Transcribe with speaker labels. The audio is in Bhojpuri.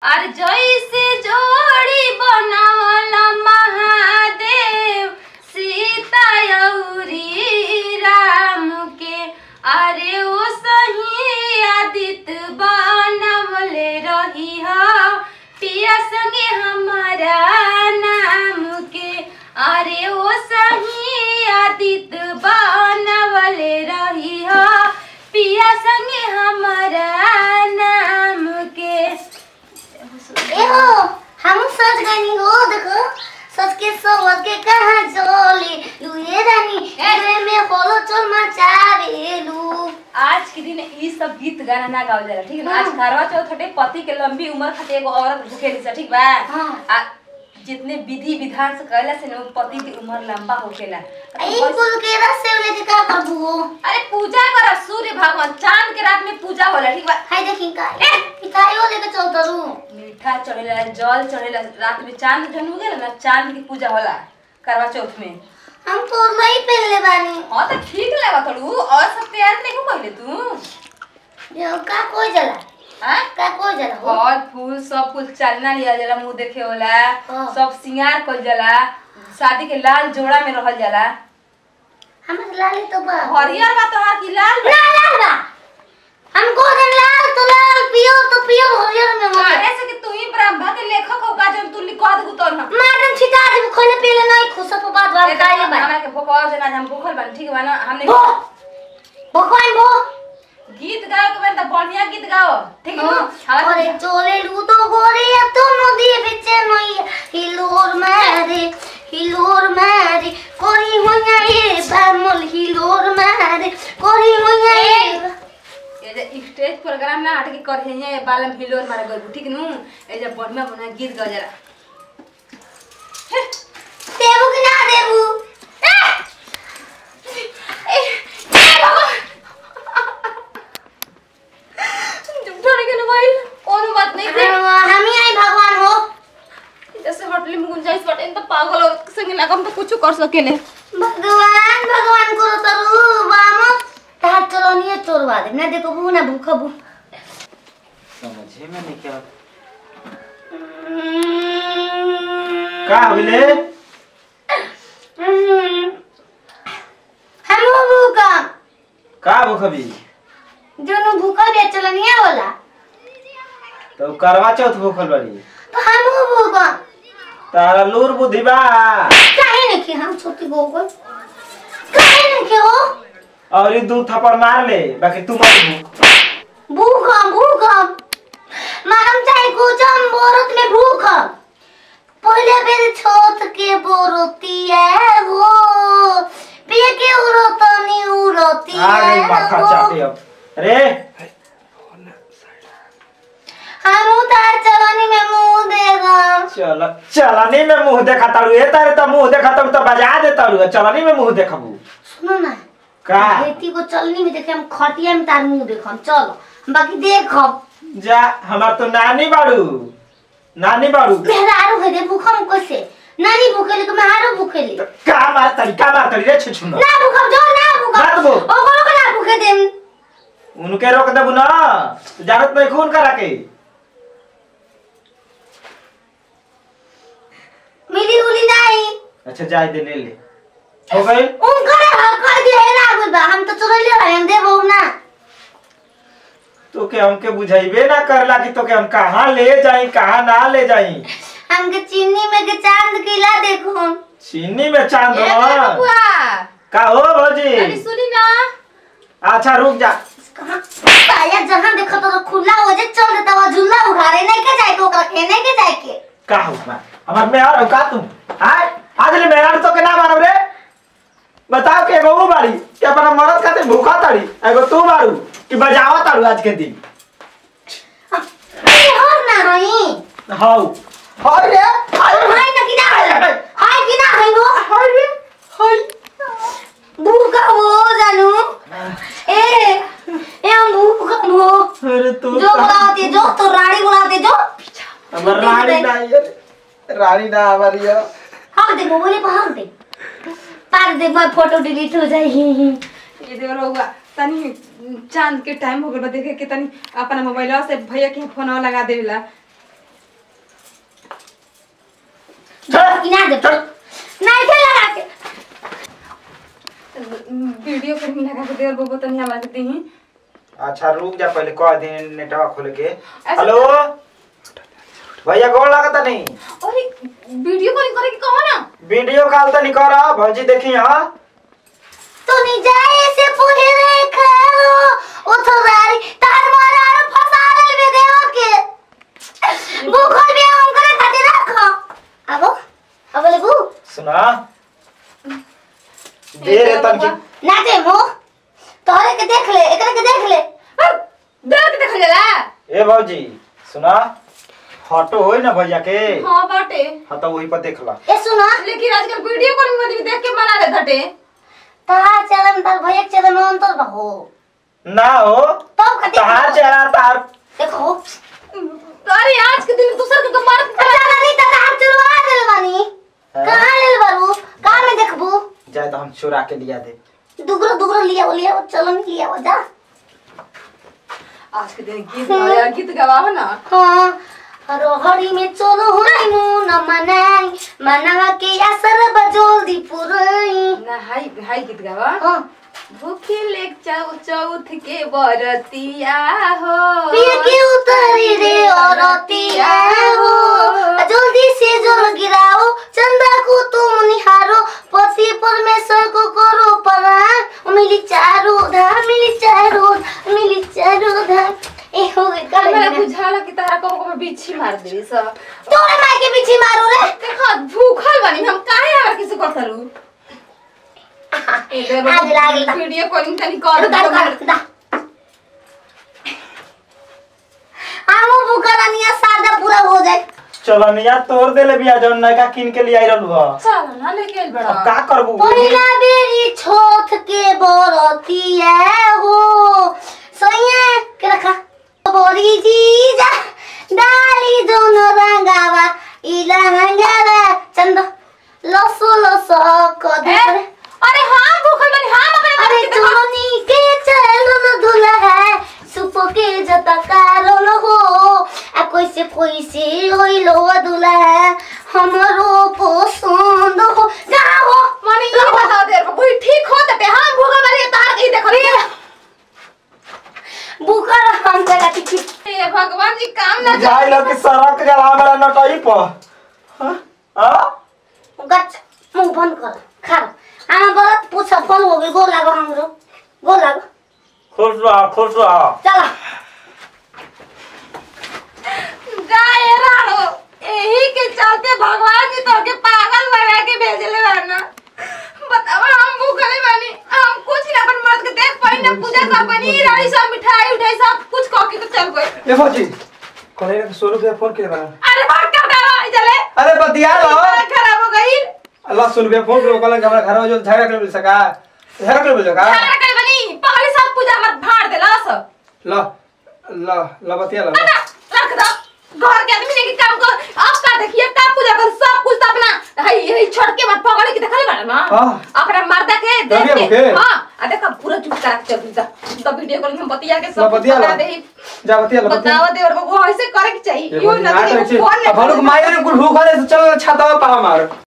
Speaker 1: और जैसे जोड़ी बनावला महादेव सीता अउरी राम के अरे ओ सही आदित बनवले रही हा पिया संगे हमारा नाम के अरे ओ सही आदित बनवले रही हा पिया संगे हमारा नाम के
Speaker 2: एहो हम सच गनी हो देखो सच के सोच के कहां चली लुए रानी रे में होलो चल मचावेलू
Speaker 1: आज के दिन ई सब गीत गाना ना गावल जाला ठीक है ना आज करवा चौथ हटे पति के लंबी उम्र खातिर एगो औरत भूखेली सा ठीक बा
Speaker 2: हाँ।
Speaker 1: आ जितने विधि विधान से कहला से ना वो पति की उम्र लंबा होखेला
Speaker 2: आई कुल के रस से लेके का करबू
Speaker 1: अरे पूजा कर सूर्य भगवान चांद के रात में पूजा होला ठीक बा
Speaker 2: हाय देखी का ए पिताइयो लेके चल तरू
Speaker 1: मीठा चढ़ेला जल चढ़ेला रात में चांद जन हो गेला ना चांद की पूजा होला करवा चौथ में
Speaker 2: हम तो नहीं पहले बानी
Speaker 1: हाँ तो ठीक लगा तड़ू और सब तैयार नहीं को कहले तू
Speaker 2: जो का कोई जला
Speaker 1: हाँ
Speaker 2: का कोई जला हो
Speaker 1: फल फूल सब कुछ चालना लिया जाला मुंह देखे होला
Speaker 2: हाँ।
Speaker 1: सब सिंगार कल जाला शादी के लाल जोड़ा में रहल जाला
Speaker 2: हमर लाली तो बा
Speaker 1: हरियर बा तोहार की लाल बा?
Speaker 2: ना लाल बा हमको दिन लाल तो लाल पियो तो पियो हरियर में मत
Speaker 1: अरे से कि तू ही ब्रह्मा के लेखक हो का जब तू लिखा दे तो ना
Speaker 2: मारन छिटा दे खोले पीले नहीं खुश तो बात बात काले बा
Speaker 1: हमरा के भोकवा जना हम भूखल बन ठीक बा ना हमने
Speaker 2: भो भगवान भो
Speaker 1: गीत गाओ के बन त बढ़िया गीत गाओ ठीक है ना हमरा
Speaker 2: अरे चोले लू तो गोरे तो नदी बिचे नई हिलोर मारे हिलोर मारे कोरी होया ये बामल हिलोर मारे कोरी होया ये
Speaker 1: ये जे स्टेज प्रोग्राम ना हट के करहे बालम हिलोर मारे गइल ठीक नु ए जे बढ़िया बढ़िया गीत गा जरा
Speaker 2: देबू कि ना देबू
Speaker 1: डर के मोबाइल कोनो बात नहीं थे
Speaker 2: हम ही आई भगवान हो
Speaker 1: जैसे होटल में गुंजाइश बटे तो पागल और संगे ना हम तो कुछ कर सकेले
Speaker 2: भगवान भगवान करो तरू बामो तार चलो नहीं चोरवा दे ना देखो बू ना भूखा बू
Speaker 3: समझे में नहीं क्या का होइले
Speaker 2: हम भूखा
Speaker 3: का भूखबी
Speaker 2: जोनो भूखा बे चलो नहीं होला
Speaker 3: तो करवा चौथ भूखल बड़ी
Speaker 2: तो हम भूखा
Speaker 3: तारा लूर बुद्धि बा
Speaker 2: काहे नहीं कि हम छोटी गो को काहे नहीं कि हो
Speaker 3: और ई दू थप्पड़ मार ले बाकी तू मत भूख
Speaker 2: भूखम भूखम मारम चाहे कुचम बोरत में भूखम पहले बेर छोट के बोरतिया हो पिए के उरतनी उरतिया
Speaker 3: आ गई माथा चाटे अब अरे
Speaker 2: हम उतार चलनी में मुंह देगम
Speaker 3: चल चलनी में मुंह देखा तारू ए तारे तो मुंह देखा तारू तो बजा दे तारू चलनी में मुंह देखबू
Speaker 2: सुनो ना
Speaker 3: का
Speaker 2: बेटी को चलनी में देखे हम खटिया में तार मुंह देखम चलो बाकी देखम
Speaker 3: जा हमार तो नानी बाड़ू नानी बाड़ू
Speaker 2: मेहरारू है दे भूखम कैसे नानी भूखेली तो मेहरारू भूखेली
Speaker 3: का मार तरी का मार तरी रे छुछुना
Speaker 2: ना भूखम जो ना
Speaker 3: मत
Speaker 2: भूखम
Speaker 3: भूख।
Speaker 2: ओकरो को ना भूखे देम
Speaker 3: उनके रोक देबू ना तो जरूरत नहीं खून करा के
Speaker 2: मिली उली नहीं
Speaker 3: अच्छा जाए दे ले ले हो गई
Speaker 2: उनकरे हक कर दिए है ना गुल बा हम तो चोरले रहे हम देबो ना
Speaker 3: तो के हमके बुझाइबे ना करला कि तो के हम कहाँ ले जाई कहाँ ना ले जाई
Speaker 2: हमके चीनी में के चांद किला देखो
Speaker 3: चीनी में चांद
Speaker 1: ए
Speaker 3: हो
Speaker 1: बबुआ
Speaker 3: का हो भौजी
Speaker 1: अरे सुनी ना
Speaker 3: अच्छा रुक जा
Speaker 2: कहां साया जहां देखो तो खुला हो जे चल देता वो झूला उघारे नहीं के जाए के ओकरा खेने के जाए के
Speaker 3: का हो मैं हमार में और का तुम हाय आज ले मेरा तो के ना मारो रे बताओ के एगो वो बाड़ी कि अपना मरद खाते भूखा ताड़ी एगो तू मारू कि बजावा ताड़ू आज के दिन
Speaker 2: अरे और ना रही
Speaker 3: हाउ हाय रे हाय
Speaker 2: और हाय ना कि ना हाय कि ना हाय वो
Speaker 3: हाय रे हाय
Speaker 2: भूखा हो जानू ए ए हम भूखा हो
Speaker 3: अरे तू
Speaker 2: जो बुलाते जो तो रानी बुलाते जो
Speaker 3: हमार रानी ना ये रानी ना हमारी ये
Speaker 2: हाँ देखो बोले पहाड़ दे पार दे मैं फोटो डिलीट हो जाएगी
Speaker 1: ये देवर बबुआ तनी चांद के टाइम हो गइल बा देखे के तनी अपना मोबाइलवा से भैया के फोनवा लगा देला
Speaker 3: चल
Speaker 2: इना दे
Speaker 3: चल
Speaker 2: नहीं थे लगा के
Speaker 1: वीडियो फिल्म लगा के देर बबो तनी हमरा के देही
Speaker 3: अच्छा रुक जा पहले कह दिन नेटवा खोल के
Speaker 1: ऐसे-
Speaker 3: हेलो भैया कौन लागत नहीं
Speaker 1: अरे वीडियो कॉलिंग करे के कहो ना
Speaker 3: वीडियो कॉल तो नहीं कर भौजी देखी हाँ
Speaker 2: तो नहीं जाए से पूरे रे खाओ ओ तो रारी तार मारा और फसा ले बे देव के भूखल भी हम करे खातिर रखो आबो अब ले बू
Speaker 3: सुना दे रे तन की
Speaker 2: ना दे मो तोरे के देख ले एकरे के देख ले
Speaker 1: देर के देख लेला
Speaker 3: ए भौजी सुना हटो होई ना भैया के
Speaker 1: हां बाटे
Speaker 3: हाँ तो वही पर देख ला
Speaker 2: ए सुना
Speaker 1: लेकिन आजकल वीडियो कॉलिंग में भी देख के बना ले धटे
Speaker 2: तार चलन तार भैया के चलन में अंतर बहो
Speaker 3: ना हो
Speaker 2: तब खातिर
Speaker 3: तहार चेहरा तार
Speaker 2: देखो
Speaker 1: अरे आज के दिन दूसर के तो मार के
Speaker 2: अच्छा नहीं तो तार चुरवा देल बानी कहां लेल बारू कहां में देखबू
Speaker 3: जाए तो हम चुरा के लिया दे
Speaker 2: दुगरो दुगरो लिया वो लिया वो चलन लिया वो जा
Speaker 1: आज के दिन गीत गाया गीत गवाओ ना
Speaker 2: हाँ रोहड़ी में चलो हुई मुन मनाई मनवा के असर बजोल दी पुरई
Speaker 1: ना हाई हाई गीत गावा
Speaker 2: हाँ
Speaker 1: भूखी लेक चौ चौथ के बरतिया हो
Speaker 2: पिया के उतरी रे औरतिया हो जल्दी से जोर गिराओ चंदा को तुम निहारो पति परमेश्वर को करो प्रणाम मिली चारों धाम मिली चारों मिली चारों धाम ए हो गई कर
Speaker 1: हमरा बुझाला कि तारा कबो कबो बिच्छी मार देली सब
Speaker 2: तोरे माई के पीछे मारो रे
Speaker 1: देखो भूखल बनी हम काहे हमरा किसी को करू
Speaker 2: आग लागल ता।
Speaker 1: वीडियो कॉलिंग तनी कर
Speaker 2: रुका रुका दा आमो बुकरानिया सादा पूरा हो जाए
Speaker 3: चलनिया तोड़ देले बिया जौन नयका किन के लिए आई रहलू ह
Speaker 1: चल ना लेके आइल बड़ा
Speaker 3: अब का करबू
Speaker 2: पहिला बेरी छोथ के बरतिया हो सोया के रखा बोरी जी जा डाली दोनों रंगावा इला हंगावा चंद लसो लसो को
Speaker 1: ए, अरे हां भूखल बनी हां अपने
Speaker 2: अरे
Speaker 1: अरे देखो
Speaker 2: चोनी के चलो दूल्हा है सुपो के जता कारण हो आ कोई से कोई से होई लो दूल्हा है हमरो पसंद हो जाओ
Speaker 1: माने ये बता दे कोई ठीक हो तटे हां भूखल बनी तार के देखो
Speaker 2: बुकर हम जगह टिकी
Speaker 1: हे भगवान जी काम ना
Speaker 3: जाई लो कि सड़क जला हमरा नटई पर हाँ हाँ
Speaker 2: गच मुंह बंद कर खा आमा बरत पूछा फल हो गई गोर लागो हमरो गोर लागो
Speaker 3: खुश रह खुश रह
Speaker 2: चला
Speaker 1: जाए राणो यही के चलते भगवान जी तो के पागल बना के भेजले रहना बताओ हम भूखले बानी हम कुछ ना अपन मर्द के देख पाई ना पूजा कर पानी रानी सब मिठाई उठाई सब कुछ खा के तो चल गए
Speaker 3: ए भौजी कहले रे सौ रुपया फोन के बना
Speaker 1: अरे बात क्या उठावा चले
Speaker 3: अरे बतिया लो
Speaker 1: खराब हो गई
Speaker 3: अल्लाह सौ रुपया फोन करो कहले कि हमरा घर में जो झगड़ा कर मिल सका झगड़ा कर मिल सका
Speaker 1: खाना करे बनी पहले सब पूजा मत फाड़ देला सब
Speaker 3: लो लो लो बतिया लो
Speaker 1: ना रख दो घर के आदमी ने के काम कर अब का देखिए का पूजा कर सब कुछ तो अपना हई हई छोड़ के मत पकड़ के देखले बारे ना
Speaker 3: हाँ।
Speaker 1: अपना मर्दा के देख
Speaker 3: दबिया
Speaker 1: के
Speaker 3: मुके।
Speaker 1: हां आ देखा पूरा चुप करा के चल जा तो वीडियो कॉल में बतिया के
Speaker 3: लो
Speaker 1: सब कुछ
Speaker 3: बतिया
Speaker 1: बता
Speaker 3: लो
Speaker 1: दे
Speaker 3: जा बतिया लो बतिया
Speaker 1: बताओ दे और वो ऐसे करे के चाहिए
Speaker 3: ये
Speaker 1: यो
Speaker 3: भौजी
Speaker 1: ना
Speaker 3: ना
Speaker 1: कि
Speaker 3: करे छी
Speaker 1: फोन
Speaker 3: अब हम लोग मायर कुल भूख वाले से चलो छाता में पा मार